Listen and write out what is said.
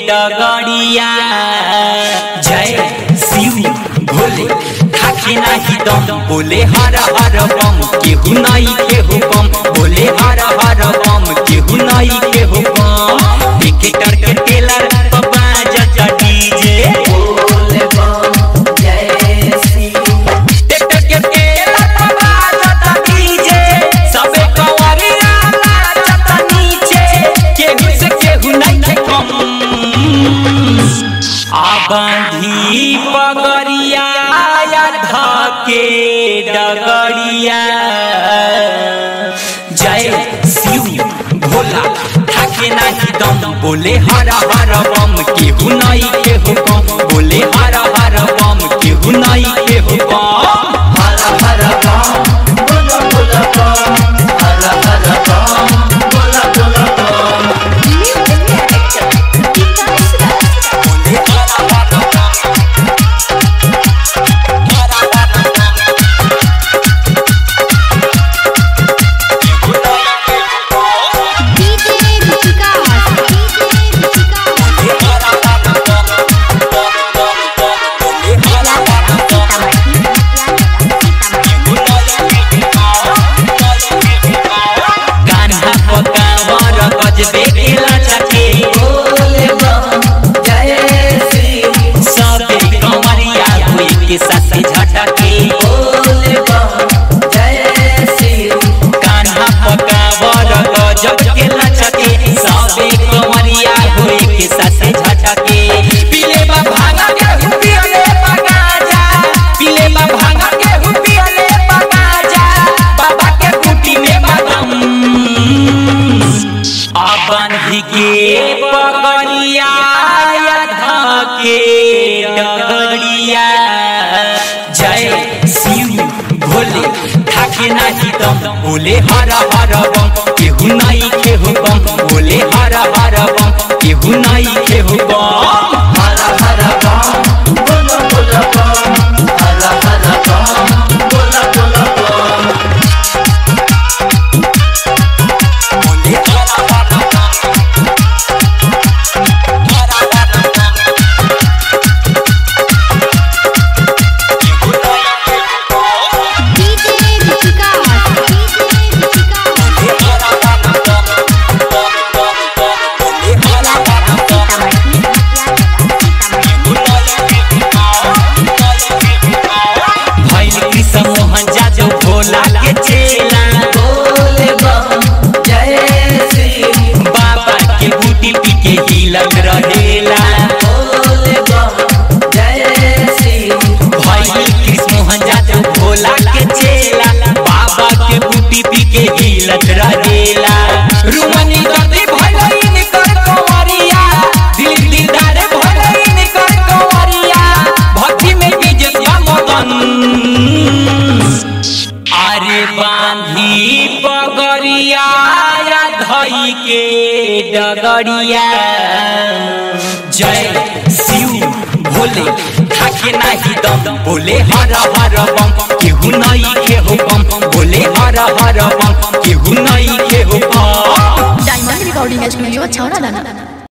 डगड़िया जय शिव भोले खाके नाही दम बोले हर हर बम केहू नहीं केहू बम बोले हर हर बम केहू नहीं केहू बम टिकटर के टेलर बाबा जजा डीजे टिकटर के टेलर बाबा जजा डीजे सबे कवरिया नाचता नीचे केहू से केहू नहीं के कम आबांधी पगड़िया धके डगड़िया जय शिव भोला ठाके नाही दम बोले हर हर बम केहू नहीं केहू कम बोले हर हर बम केहू नहीं केहू कम कान्हा पकावर गजबे केला छके सबे कमरिया हुई के साथे झटके कान्हा पकावर गजब केला छके सबे कमरिया हुई के साथे झटके पीले बा भांगा के हुपियले पगाजा पीले बा भांगा के हुपियले पगाजा बाबा के कुटी में बादाम अपन ही के पगड़िया धके डगड़िया जय शिव भोले ठाके नाही दम बोले हर हर बम केहू नहीं केहू बम बोले हर हर बम केहू नहीं केहू बम भैल कृष्ण मोहन जादव भोला के चेला बाबा के बूटी पी के हिलत रहेला भैल कृष्ण मोहन जादव भोला के चेला बाबा के बूटी पी के हिलत रहेला रुमनी गति भैल कर कंवरिया दिल दिलदार भैल कर कंवरिया भक्ति में बीजत बा मगन अरे बांधी पगड़िया धई के डगड़िया जय शिव भोले ठाके नाही दम बोले हर हर बम केहू नहीं केहू बम बोले हर हर बम केहू नहीं केहू बम डायमंड रिकॉर्डिंग स्टूडियो छौड़ा दाना